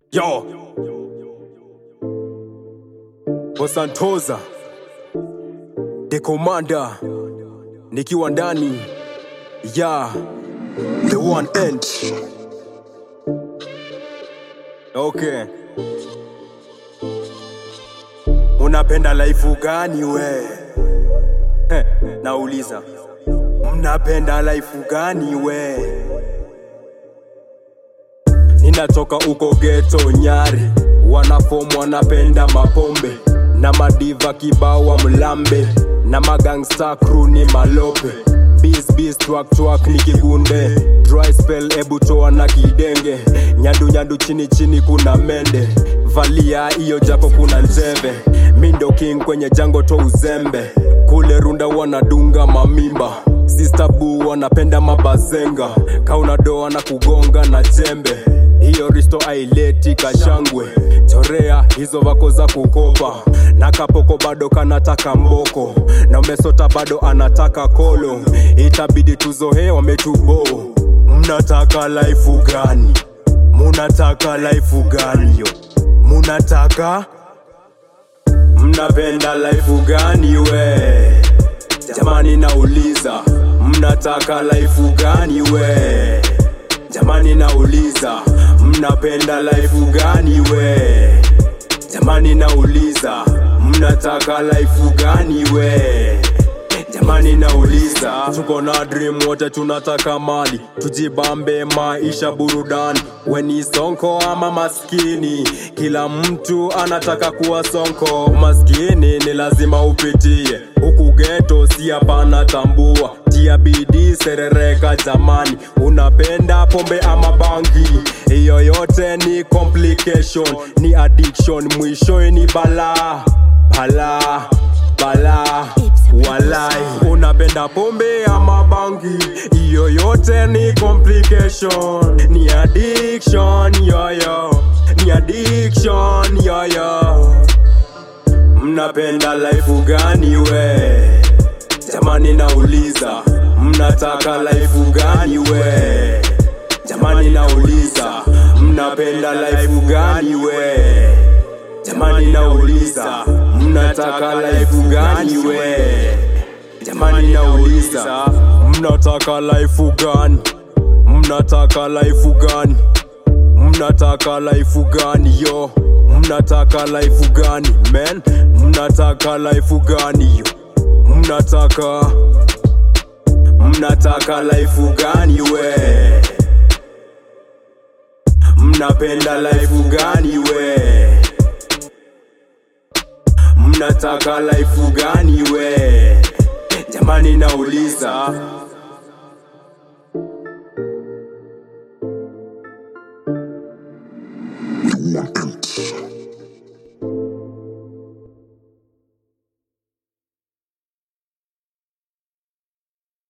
Yo Bosantoza The Commander nikiwa ndani ya The One End Okay Unapenda life gani we? Heh, nauliza Mnapenda life gani we? Ninatoka uko geto Nyari, wanafom wanapenda mapombe na madiva kibawa mlambe na magangsta crew ni malope Biz biz twak twak ni kigunde dry spell ebu toa na kidenge nyandu nyandu chini chini kuna mende valia iyo japo kuna njeve mindo king kwenye jango to uzembe kule runda wanadunga mamimba Sister boo wanapenda mabazenga kauna doa na kugonga na jembe hiyo risto aileti kashangwe chorea hizo vako za kukopa na kapoko bado kanataka mboko na umesota bado anataka kolo itabidi tuzohe wametubo mnataka laifu gani munataka laifu gani yo munataka mnapenda laifu gani we jamani nauliza mnataka laifu gani we jamani nauliza mnapenda laifu gani we jamani nauliza mnataka laifu gani we jamani nauliza tuko na dream wote tunataka mali tujibambe maisha burudani weni sonko ama maskini kila mtu anataka kuwa sonko maskini ni lazima upitie huku geto si hapana tambua tia bidii serereka jamani unapenda pombe ama bangi hiyo yote ni complication ni addiction mwishoe ni balaa balaa balaa walai unapenda pombe ama bangi hiyo yote ni complication ni addiction yoyo ni addiction yoyo mnapenda life gani we jamani nauliza mnataka life gani we jamani nauliza mnapenda life gani we jamani nauliza mnataka life gani we jamani nauliza mnataka life gani mnataka life gani mnataka life gani yo mnataka life gani men mnataka life gani yo mnataka mnataka life gani we mnapenda life gani we mnataka life gani we jamani nauliza